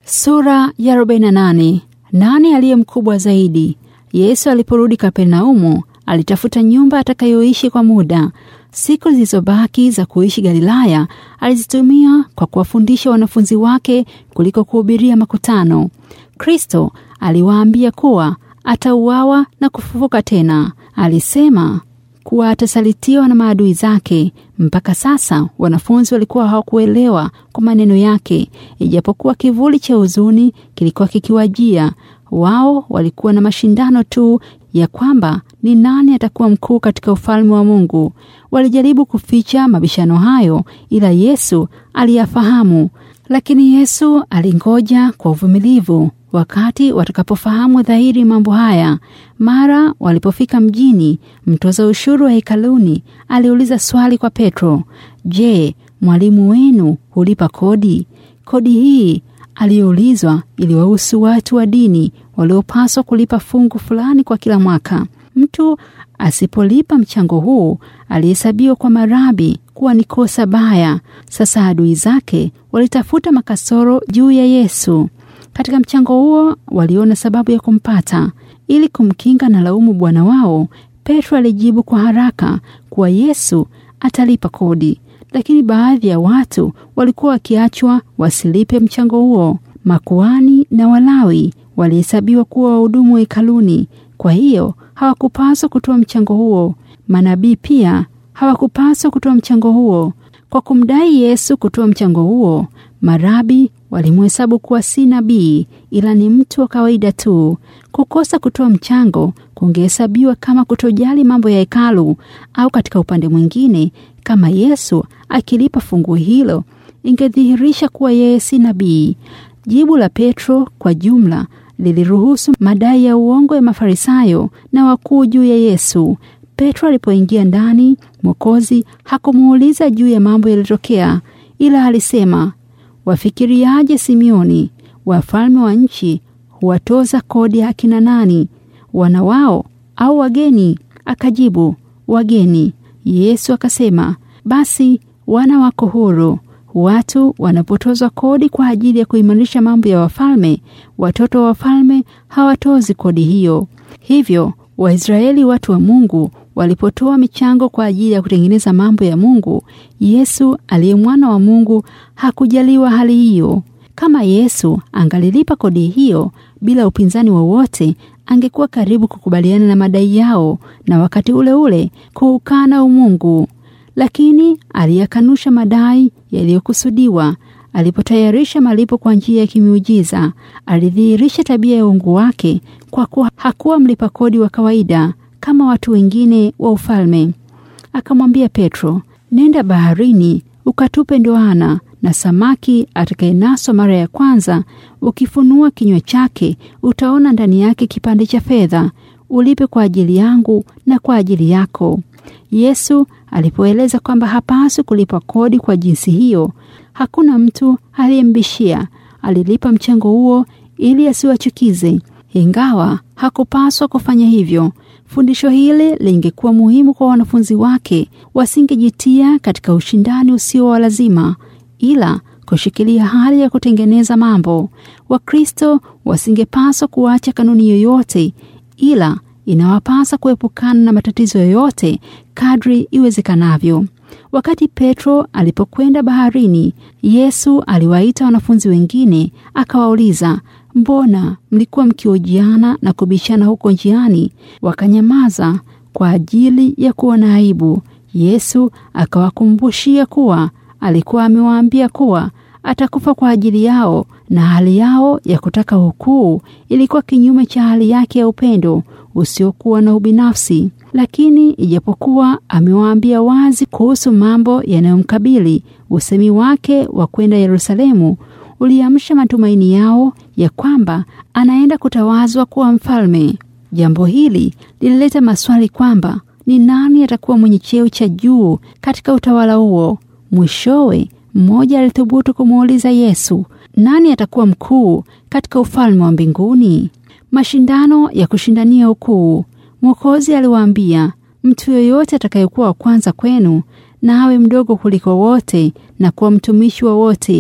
Sura ya 48. Nani aliye mkubwa zaidi? Yesu aliporudi Kapernaumu, alitafuta nyumba atakayoishi kwa muda. Siku zilizobaki za kuishi Galilaya alizitumia kwa kuwafundisha wanafunzi wake kuliko kuhubiria makutano. Kristo aliwaambia kuwa atauawa na kufufuka tena. Alisema kuwa atasalitiwa na maadui zake. Mpaka sasa wanafunzi walikuwa hawakuelewa kwa maneno yake, ijapokuwa kivuli cha huzuni kilikuwa kikiwajia. Wao walikuwa na mashindano tu ya kwamba ni nani atakuwa mkuu katika ufalme wa Mungu. Walijaribu kuficha mabishano hayo, ila Yesu aliyafahamu. Lakini Yesu alingoja kwa uvumilivu wakati watakapofahamu dhahiri mambo haya. Mara walipofika mjini, mtoza ushuru wa hekaluni aliuliza swali kwa Petro, Je, mwalimu wenu hulipa kodi? Kodi hii aliyoulizwa iliwahusu watu wa dini waliopaswa kulipa fungu fulani kwa kila mwaka. Mtu asipolipa mchango huu alihesabiwa kwa marabi kuwa ni kosa baya. Sasa adui zake walitafuta makasoro juu ya Yesu. Katika mchango huo waliona sababu ya kumpata. Ili kumkinga na laumu bwana wao, Petro alijibu kwa haraka kuwa Yesu atalipa kodi, lakini baadhi ya watu walikuwa wakiachwa wasilipe mchango huo. Makuani na Walawi walihesabiwa kuwa wahudumu wa hekaluni, kwa hiyo hawakupaswa kutoa mchango huo. Manabii pia hawakupaswa kutoa mchango huo. Kwa kumdai Yesu kutoa mchango huo, marabi walimhesabu kuwa si nabii ila ni mtu wa kawaida tu. Kukosa kutoa mchango kungehesabiwa kama kutojali mambo ya hekalu, au katika upande mwingine, kama Yesu akilipa fungu hilo ingedhihirisha kuwa yeye si nabii. Jibu la Petro kwa jumla liliruhusu madai ya uongo ya Mafarisayo na wakuu juu ya Yesu. Petro alipoingia ndani, Mwokozi hakumuuliza juu ya mambo yaliyotokea, ila alisema Wafikiriaje Simioni? Wafalme wa nchi huwatoza kodi akina nani? Wana wao au wageni? Akajibu, wageni. Yesu akasema, basi wana wako huru. Watu wanapotozwa kodi kwa ajili ya kuimarisha mambo ya wafalme, watoto wa wafalme hawatozi kodi hiyo. Hivyo Waisraeli, watu wa Mungu, walipotoa michango kwa ajili ya kutengeneza mambo ya Mungu, Yesu aliye mwana wa Mungu hakujaliwa hali hiyo. Kama Yesu angalilipa kodi hiyo bila upinzani wowote, angekuwa karibu kukubaliana na madai yao na wakati ule ule kuukana umungu, lakini aliyakanusha madai yaliyokusudiwa. Alipotayarisha malipo kwa njia ya kimiujiza, alidhihirisha tabia ya uungu wake, kwa kuwa hakuwa mlipa kodi wa kawaida kama watu wengine wa ufalme. Akamwambia Petro, nenda baharini ukatupe ndoana, na samaki atakayenaswa mara ya kwanza, ukifunua kinywa chake, utaona ndani yake kipande cha fedha. Ulipe kwa ajili yangu na kwa ajili yako. Yesu alipoeleza kwamba hapaswi kulipa kodi kwa jinsi hiyo, hakuna mtu aliyembishia. Alilipa mchango huo ili asiwachukize, ingawa hakupaswa kufanya hivyo. Fundisho hili lingekuwa muhimu kwa wanafunzi wake, wasingejitia katika ushindani usio wa lazima, ila kushikilia hali ya kutengeneza mambo. Wakristo wasingepaswa kuacha kanuni yoyote, ila inawapasa kuepukana na matatizo yoyote kadri iwezekanavyo. Wakati Petro alipokwenda baharini, Yesu aliwaita wanafunzi wengine akawauliza, mbona mlikuwa mkiojiana na kubishana huko njiani? Wakanyamaza kwa ajili ya kuona aibu. Yesu akawakumbushia kuwa alikuwa amewaambia kuwa atakufa kwa ajili yao, na hali yao ya kutaka ukuu ilikuwa kinyume cha hali yake ya upendo usiokuwa na ubinafsi. Lakini ijapokuwa amewaambia wazi kuhusu mambo yanayomkabili, usemi wake wa kwenda Yerusalemu uliamsha matumaini yao ya kwamba anaenda kutawazwa kuwa mfalme. Jambo hili lilileta maswali kwamba ni nani atakuwa mwenye cheo cha juu katika utawala huo. Mwishowe mmoja alithubutu kumuuliza Yesu, nani atakuwa mkuu katika ufalme wa mbinguni? Mashindano ya kushindania ukuu. Mwokozi aliwaambia, mtu yoyote atakayekuwa wa kwanza kwenu na awe mdogo kuliko wote na kuwa mtumishi wa wote.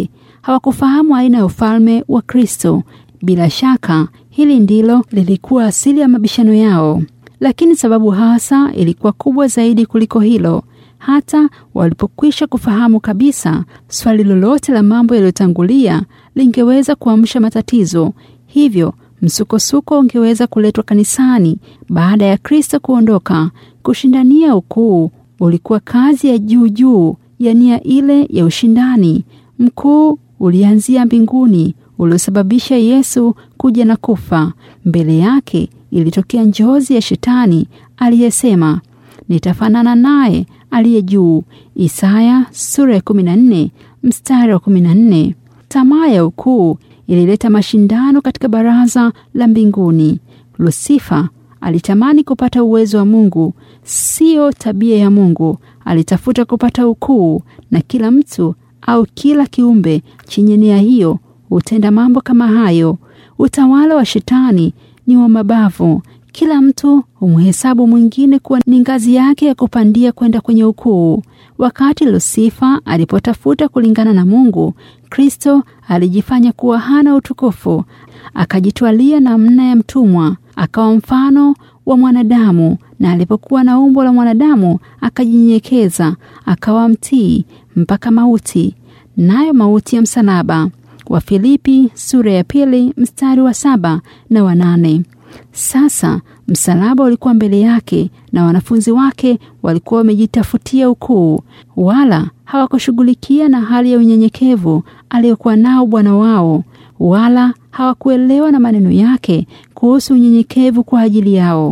hawakufahamu aina ya ufalme wa Kristo. Bila shaka hili ndilo lilikuwa asili ya mabishano yao, lakini sababu hasa ilikuwa kubwa zaidi kuliko hilo. Hata walipokwisha kufahamu kabisa, swali lolote la mambo yaliyotangulia lingeweza kuamsha matatizo. Hivyo msukosuko ungeweza kuletwa kanisani baada ya Kristo kuondoka. Kushindania ukuu ulikuwa kazi ya juu juu ya nia ile ya ushindani mkuu ulianzia mbinguni, uliosababisha Yesu kuja na kufa. Mbele yake ilitokea njozi ya Shetani aliyesema, nitafanana naye aliye juu. Isaya sura ya 14 mstari wa 14. Tamaa ya ukuu ilileta mashindano katika baraza la mbinguni. Lusifa alitamani kupata uwezo wa Mungu, siyo tabia ya Mungu. Alitafuta kupata ukuu, na kila mtu au kila kiumbe chenye nia hiyo hutenda mambo kama hayo. Utawala wa Shetani ni wa mabavu. Kila mtu humhesabu mwingine kuwa ni ngazi yake ya kupandia kwenda kwenye ukuu. Wakati Lusifa alipotafuta kulingana na Mungu, Kristo alijifanya kuwa hana utukufu, akajitwalia namna ya mtumwa, akawa mfano wa mwanadamu, na alipokuwa na umbo la mwanadamu akajinyenyekeza, akawa mtii mpaka mauti, nayo mauti ya msalaba. Wafilipi sura ya pili mstari wa saba na wa nane. Sasa msalaba ulikuwa mbele yake na wanafunzi wake walikuwa wamejitafutia ukuu, wala hawakushughulikia na hali ya unyenyekevu aliyokuwa nao Bwana wao, wala hawakuelewa na maneno yake kuhusu unyenyekevu kwa ajili yao.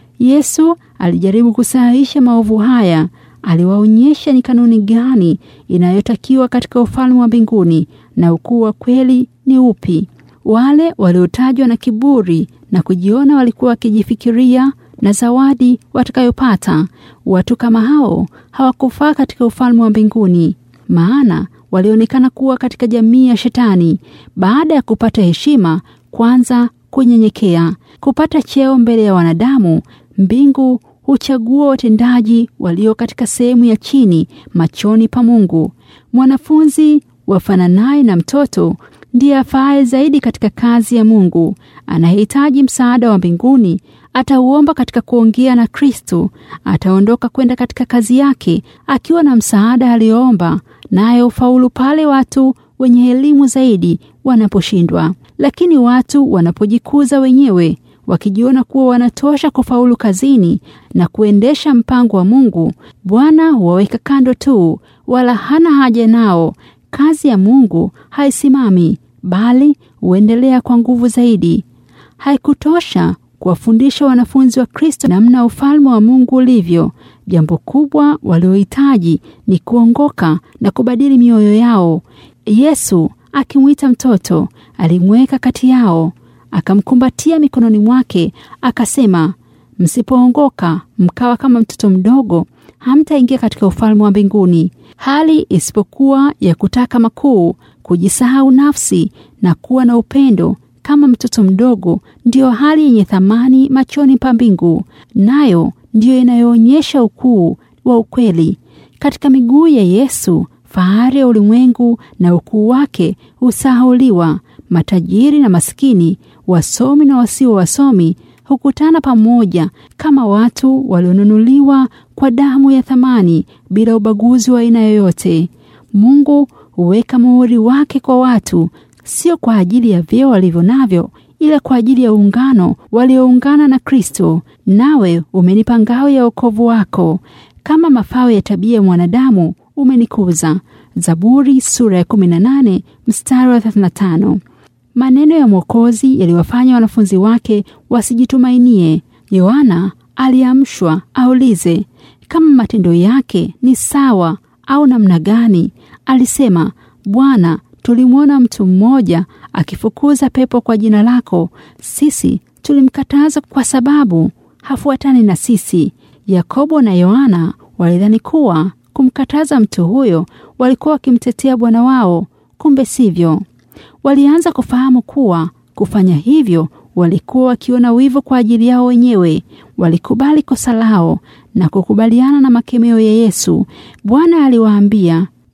Yesu alijaribu kusahihisha maovu haya. Aliwaonyesha ni kanuni gani inayotakiwa katika ufalme wa mbinguni na ukuu wa kweli ni upi. Wale waliotajwa na kiburi na kujiona walikuwa wakijifikiria na zawadi watakayopata. Watu kama hao hawakufaa katika ufalme wa mbinguni, maana walionekana kuwa katika jamii ya Shetani. Baada ya kupata heshima, kwanza kunyenyekea, kupata cheo mbele ya wanadamu, mbingu huchagua watendaji walio katika sehemu ya chini machoni pa Mungu. Mwanafunzi wafananaye na mtoto ndiye afaaye zaidi katika kazi ya Mungu. Anahitaji msaada wa mbinguni, atauomba katika kuongea na Kristo. Ataondoka kwenda katika kazi yake akiwa na msaada aliyoomba, naye ufaulu pale watu wenye elimu zaidi wanaposhindwa. Lakini watu wanapojikuza wenyewe wakijiona kuwa wanatosha kufaulu kazini na kuendesha mpango wa Mungu, Bwana huwaweka kando tu, wala hana haja nao. Kazi ya Mungu haisimami bali huendelea kwa nguvu zaidi. Haikutosha kuwafundisha wanafunzi wa Kristo namna ufalme wa Mungu ulivyo. Jambo kubwa waliohitaji ni kuongoka na kubadili mioyo yao. Yesu akimwita mtoto, alimweka kati yao, akamkumbatia mikononi mwake, akasema, msipoongoka mkawa kama mtoto mdogo, hamtaingia katika ufalme wa mbinguni. Hali isipokuwa ya kutaka makuu, kujisahau nafsi na kuwa na upendo kama mtoto mdogo, ndiyo hali yenye thamani machoni pa mbingu, nayo ndiyo inayoonyesha ukuu wa ukweli. Katika miguu ya Yesu, fahari ya ulimwengu na ukuu wake husahauliwa. Matajiri na maskini, wasomi na wasio wasomi hukutana pamoja kama watu walionunuliwa kwa damu ya thamani bila ubaguzi wa aina yoyote. Mungu huweka muhuri wake kwa watu, sio kwa ajili ya vyeo walivyo navyo, ila kwa ajili ya uungano walioungana na Kristo. Nawe umenipa ngao ya wokovu wako, kama mafao ya tabia ya mwanadamu umenikuza. Zaburi sura ya 18 mstari wa 35. Maneno ya Mwokozi yaliwafanya wanafunzi wake wasijitumainie. Yohana aliamshwa aulize kama matendo yake ni sawa au namna gani. Alisema, Bwana, tulimwona mtu mmoja akifukuza pepo kwa jina lako, sisi tulimkataza kwa sababu hafuatani na sisi. Yakobo na Yohana walidhani kuwa kumkataza mtu huyo walikuwa wakimtetea bwana wao, kumbe sivyo. Walianza kufahamu kuwa kufanya hivyo walikuwa wakiona wivu kwa ajili yao wenyewe. Walikubali kosa lao na kukubaliana na makemeo ya Yesu. Bwana aliwaambia,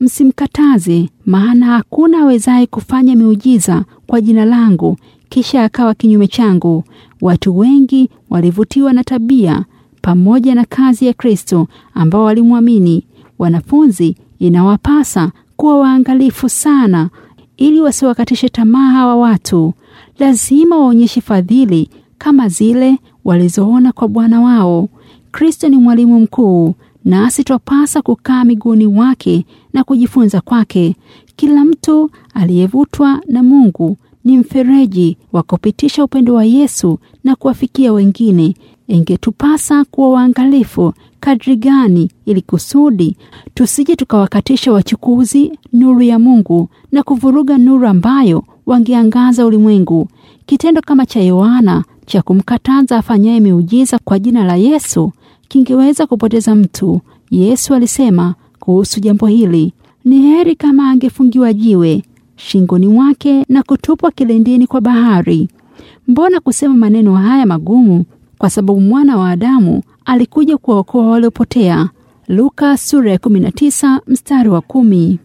msimkataze, maana hakuna awezaye kufanya miujiza kwa jina langu kisha akawa kinyume changu. Watu wengi walivutiwa na tabia pamoja na kazi ya Kristo ambao walimwamini. Wanafunzi inawapasa kuwa waangalifu sana ili wasiwakatishe tamaa hawa watu. Lazima waonyeshe fadhili kama zile walizoona kwa Bwana wao. Kristo ni mwalimu mkuu, nasi twapasa kukaa miguuni wake na kujifunza kwake. Kila mtu aliyevutwa na Mungu ni mfereji wa kupitisha upendo wa Yesu na kuwafikia wengine. Ingetupasa kuwa waangalifu kadri gani, ili kusudi tusije tukawakatisha wachukuzi nuru ya Mungu na kuvuruga nuru ambayo wangeangaza ulimwengu. Kitendo kama cha Yohana cha kumkataza afanyaye miujiza kwa jina la Yesu kingeweza kupoteza mtu. Yesu alisema kuhusu jambo hili, ni heri kama angefungiwa jiwe shingoni mwake na kutupwa kilindini kwa bahari. Mbona kusema maneno haya magumu? Kwa sababu mwana wa Adamu alikuja kuwaokoa waliopotea. Luka sura ya 19 mstari wa kumi.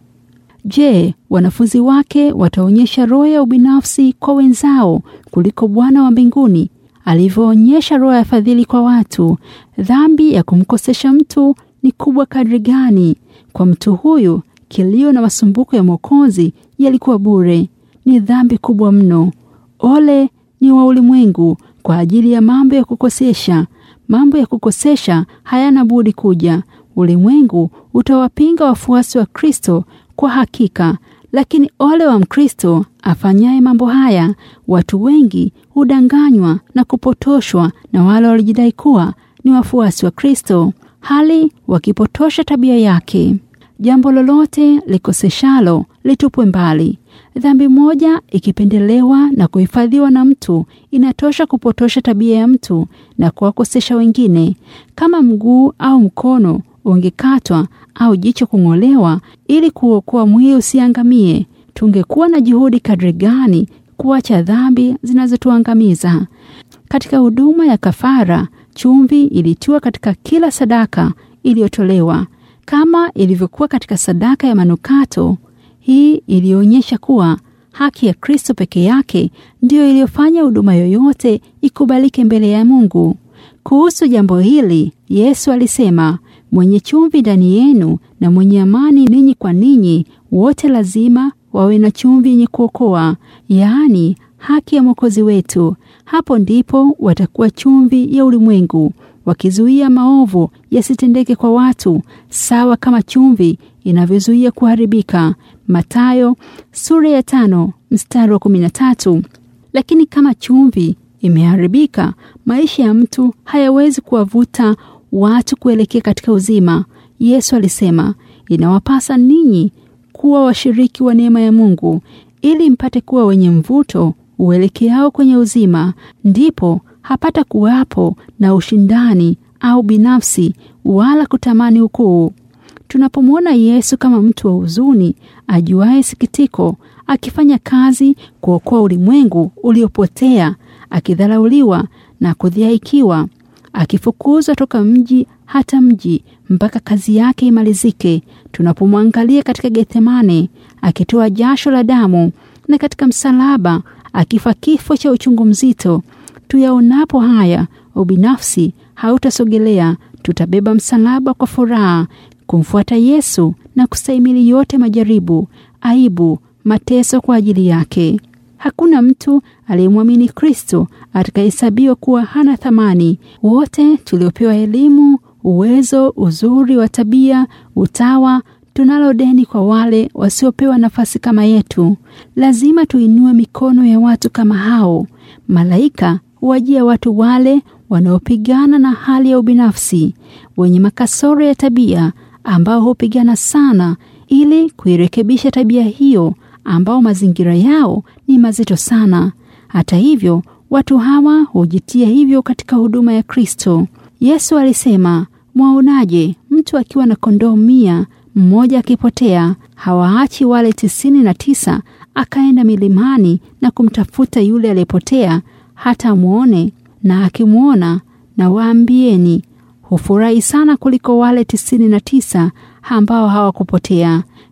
Je, wanafunzi wake wataonyesha roho ya ubinafsi kwa wenzao kuliko Bwana wa mbinguni alivyoonyesha roho ya fadhili kwa watu? Dhambi ya kumkosesha mtu ni kubwa kadri gani! Kwa mtu huyu kilio na masumbuko ya Mwokozi yalikuwa bure. Ni dhambi kubwa mno. Ole ni wa ulimwengu kwa ajili ya mambo ya kukosesha. Mambo ya kukosesha hayana budi kuja. Ulimwengu utawapinga wafuasi wa Kristo kwa hakika, lakini ole wa Mkristo afanyaye mambo haya. Watu wengi hudanganywa na kupotoshwa na wale walijidai kuwa ni wafuasi wa Kristo, hali wakipotosha tabia yake. Jambo lolote likoseshalo litupwe mbali. Dhambi moja ikipendelewa na kuhifadhiwa na mtu inatosha kupotosha tabia ya mtu na kuwakosesha wengine. Kama mguu au mkono ungekatwa au jicho kung'olewa ili kuokoa mwili usiangamie, tungekuwa na juhudi kadri gani kuacha dhambi zinazotuangamiza. Katika huduma ya kafara, chumvi ilitiwa katika kila sadaka iliyotolewa kama ilivyokuwa katika sadaka ya manukato. Hii ilionyesha kuwa haki ya Kristo peke yake ndiyo iliyofanya huduma yoyote ikubalike mbele ya Mungu. Kuhusu jambo hili, Yesu alisema, mwenye chumvi ndani yenu na mwenye amani ninyi kwa ninyi, wote lazima wawe na chumvi yenye kuokoa, yaani haki ya Mwokozi wetu. Hapo ndipo watakuwa chumvi ya ulimwengu wakizuia maovu yasitendeke kwa watu, sawa kama chumvi inavyozuia kuharibika. Mathayo sura ya tano mstari wa kumi na tatu. Lakini kama chumvi imeharibika, maisha ya mtu hayawezi kuwavuta watu kuelekea katika uzima. Yesu alisema, inawapasa ninyi kuwa washiriki wa neema ya Mungu ili mpate kuwa wenye mvuto uelekeao kwenye uzima, ndipo hapata kuwapo na ushindani au binafsi wala kutamani ukuu. Tunapomwona Yesu kama mtu wa huzuni, ajuaye sikitiko, akifanya kazi kuokoa ulimwengu uliopotea, akidharauliwa na kudhihaikiwa, akifukuzwa toka mji hata mji mpaka kazi yake imalizike. Tunapomwangalia katika Gethsemane akitoa jasho la damu, na katika msalaba akifa kifo cha uchungu mzito, tuyaonapo haya, ubinafsi hautasogelea. Tutabeba msalaba kwa furaha kumfuata Yesu na kustahimili yote majaribu, aibu, mateso kwa ajili yake. Hakuna mtu aliyemwamini Kristo atakayehesabiwa kuwa hana thamani. Wote tuliopewa elimu, uwezo, uzuri wa tabia, utawa, tunalo deni kwa wale wasiopewa nafasi kama yetu. Lazima tuinue mikono ya watu kama hao. Malaika huwajia watu wale wanaopigana na hali ya ubinafsi, wenye makasoro ya tabia, ambao hupigana sana ili kuirekebisha tabia hiyo, ambao mazingira yao ni mazito sana. Hata hivyo, watu hawa hujitia hivyo katika huduma ya Kristo. Yesu alisema, mwaonaje mtu akiwa na kondoo mia, mmoja akipotea, hawaachi wale tisini na tisa akaenda milimani na kumtafuta yule aliyepotea hata amwone? Na akimwona, na waambieni, hufurahi sana kuliko wale tisini na tisa ambao hawakupotea.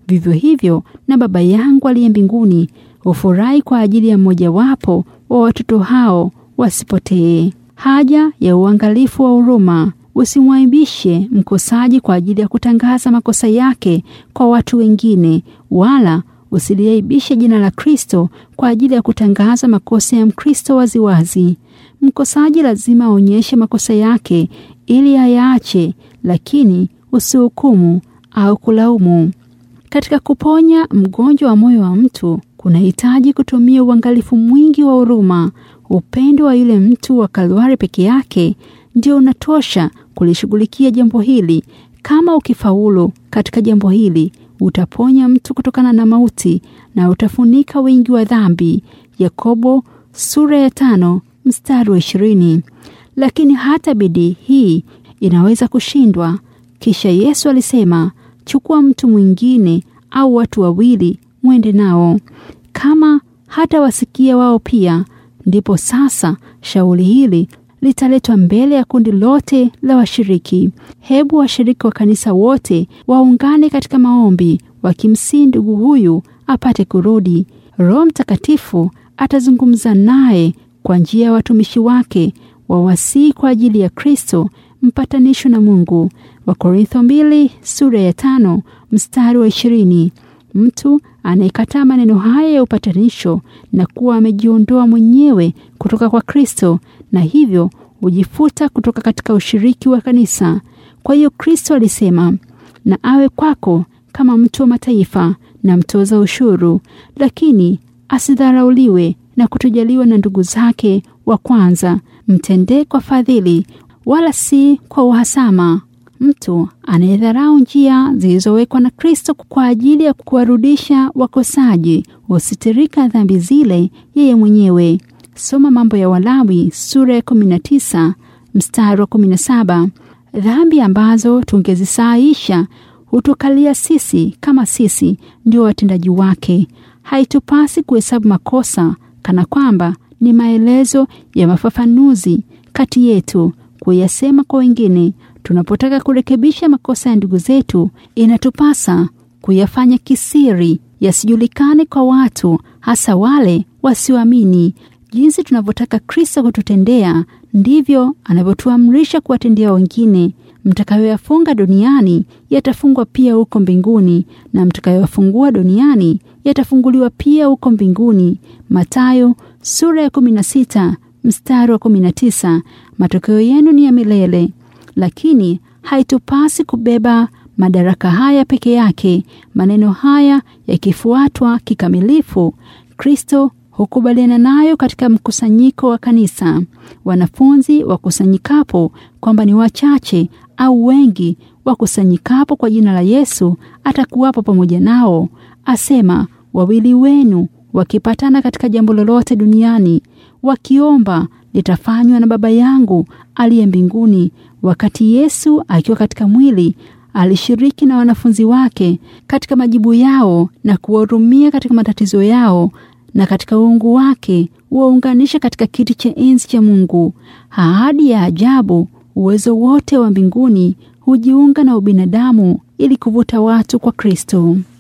vivyo hivyo na Baba yangu aliye mbinguni hufurahi kwa ajili ya mmojawapo wa watoto hao wasipotee. Haja ya uangalifu wa huruma. Usimwaibishe mkosaji kwa ajili ya kutangaza makosa yake kwa watu wengine, wala usiliaibishe jina la Kristo kwa ajili ya kutangaza makosa ya Mkristo waziwazi. Mkosaji lazima aonyeshe makosa yake ili ayaache, lakini usihukumu au kulaumu. Katika kuponya mgonjwa wa moyo wa mtu kunahitaji kutumia uangalifu mwingi wa huruma. Upendo wa yule mtu wa Kalvari peke yake ndio unatosha kulishughulikia jambo hili. Kama ukifaulu katika jambo hili, utaponya mtu kutokana na mauti na utafunika wingi wa dhambi. Yakobo sura ya tano mstari wa ishirini. Lakini hata bidii hii inaweza kushindwa. Kisha Yesu alisema, chukua mtu mwingine au watu wawili mwende nao. Kama hata wasikia wao pia, ndipo sasa shauri hili litaletwa mbele ya kundi lote la washiriki. Hebu washiriki wa kanisa wote waungane katika maombi, wakimsihi ndugu huyu apate kurudi. Roho Mtakatifu atazungumza naye kwa njia ya watumishi wake wawasii kwa ajili ya Kristo mpatanisho na Mungu. Wakorintho mbili sura ya tano mstari wa ishirini. Mtu anayekataa maneno haya ya upatanisho na kuwa amejiondoa mwenyewe kutoka kwa Kristo na hivyo hujifuta kutoka katika ushiriki wa kanisa. Kwa hiyo Kristo alisema, na awe kwako kama mtu wa mataifa na mtoza ushuru, lakini asidharauliwe na kutojaliwa na ndugu zake wa kwanza. Mtendee kwa fadhili, wala si kwa uhasama. Mtu anayedharau njia zilizowekwa na Kristo kwa ajili ya kuwarudisha wakosaji husitirika dhambi zile yeye mwenyewe. Soma Mambo ya Walawi sura ya 19 mstari wa 17. Dhambi ambazo tungezisahisha hutukalia sisi kama sisi ndio watendaji wake. Haitupasi kuhesabu makosa kana kwamba ni maelezo ya mafafanuzi kati yetu kuyasema kwa wengine. Tunapotaka kurekebisha makosa ya ndugu zetu, inatupasa kuyafanya kisiri, yasijulikane kwa watu, hasa wale wasioamini. Jinsi tunavyotaka Kristo kututendea, ndivyo anavyotuamrisha kuwatendea wengine. Mtakayoyafunga duniani yatafungwa pia huko mbinguni, na mtakayoyafungua duniani yatafunguliwa pia huko mbinguni. Mathayo sura ya 16 mstari wa 19. Matokeo yenu ni ya milele. Lakini haitupasi kubeba madaraka haya peke yake. Maneno haya yakifuatwa kikamilifu, Kristo hukubaliana nayo katika mkusanyiko wa kanisa. Wanafunzi wakusanyikapo, kwamba ni wachache au wengi wakusanyikapo kwa jina la Yesu, atakuwapo pamoja nao. Asema, wawili wenu wakipatana katika jambo lolote duniani, wakiomba litafanywa na Baba yangu aliye mbinguni. Wakati Yesu akiwa katika mwili alishiriki na wanafunzi wake katika majibu yao na kuwahurumia katika matatizo yao, na katika uungu wake huwaunganisha katika kiti cha enzi cha Mungu. Ahadi ya ajabu, uwezo wote wa mbinguni hujiunga na ubinadamu ili kuvuta watu kwa Kristo.